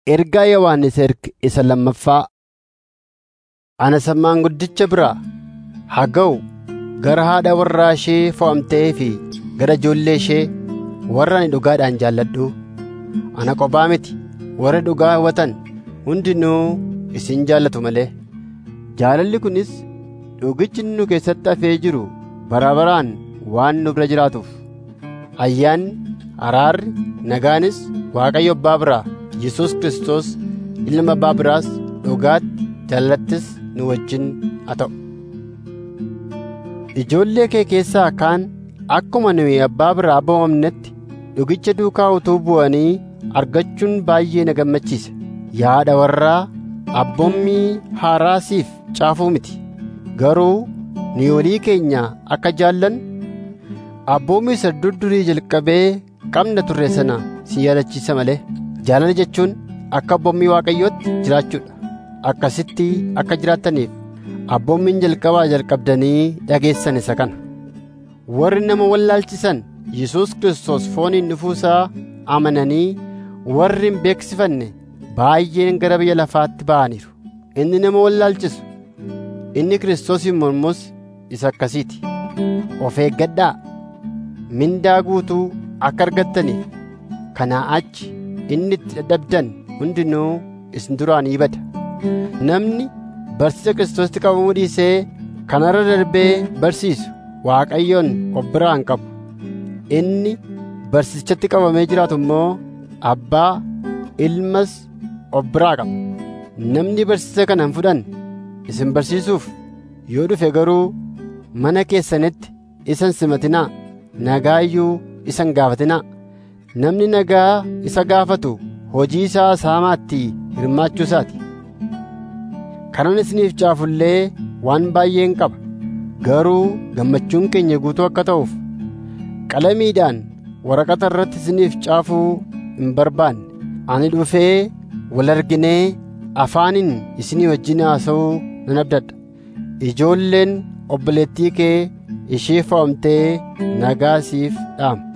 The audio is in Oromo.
Ergaa Yohaannis erge isa lammaffaa. Ana sammaan guddicha biraa haa ga'u gara haadha warraa ishee fo'amtee fi gara ijoollee ishee warra ani dhugaadhaan jaalladhu. Ana qophaa miti warra dhugaa hawwatan hundinuu isin jaallatu malee. Jaalalli kunis dhugichi nu keessatti hafee jiru bara baraan waan nu bira jiraatuuf. Ayyaanni, araarri, nagaanis Waaqayyo Abbaa biraa Yesuus Kiristoos Ilma Abbaa biraas dhugaatti jaalattis nu wajjin haa ta'u. Ijoollee kee keessaa kaan akkuma nuyi Abbaa biraa abboomamnetti dhugicha duukaa utuu bu'anii argachuun baay'ee na gammachiise. Yaada warraa abboommii haaraa siif caafuu miti. Garuu nu walii keenya akka jaallannu abboommii isa durdurii jalqabee qabna turre sana si yaadachiisa malee. Jaalala jechuun akka abboommii Waaqayyootti jiraachuudha. Akkasitti akka jiraattaniif abboommiin jalqabaa jalqabdanii dhageessan isa kana. Warri nama wallaalchisan Yesuus Kiristoos fooniin dhufuusaa amananii warri hin beeksifanne baay'een gara biyya lafaatti ba'aniiru. Inni nama wallaalchisu inni Kiristoosiin mormus isa akkasiiti. Of eeggadhaa mindaa guutuu akka argattaniif kanaa achi inni itti dadhabdan hundinuu isin duraan ni bada. Namni barsiisa Kiristoositti qabamuu dhiisee kanarra darbee barsiisu Waaqayyoon of biraa hin qabu. Inni barsiisichatti qabamee jiraatu immoo Abbaa, Ilmas of biraa qaba. Namni barsiisa kana hin fudhanne isin barsiisuuf yoo dhufe garuu mana keessanitti isa hin simatinaa, nagaa iyyuu isa hin gaafatinaa. Namni nagaa isa gaafatu hojii isaa saamaatti hirmaachuu isaati. Kanan isiniif caafullee waan baay'een qaba. Garuu gammachuun keenya guutuu akka ta'uuf qalamiidhaan waraqata irratti isiniif caafuu hin barbaanne. Ani dhufee wal arginee afaaniin isinii wajjin haasa'uu nan abdadha. Ijoolleen obboleettii kee ishee fo'amtee nagaa siif dhaamu.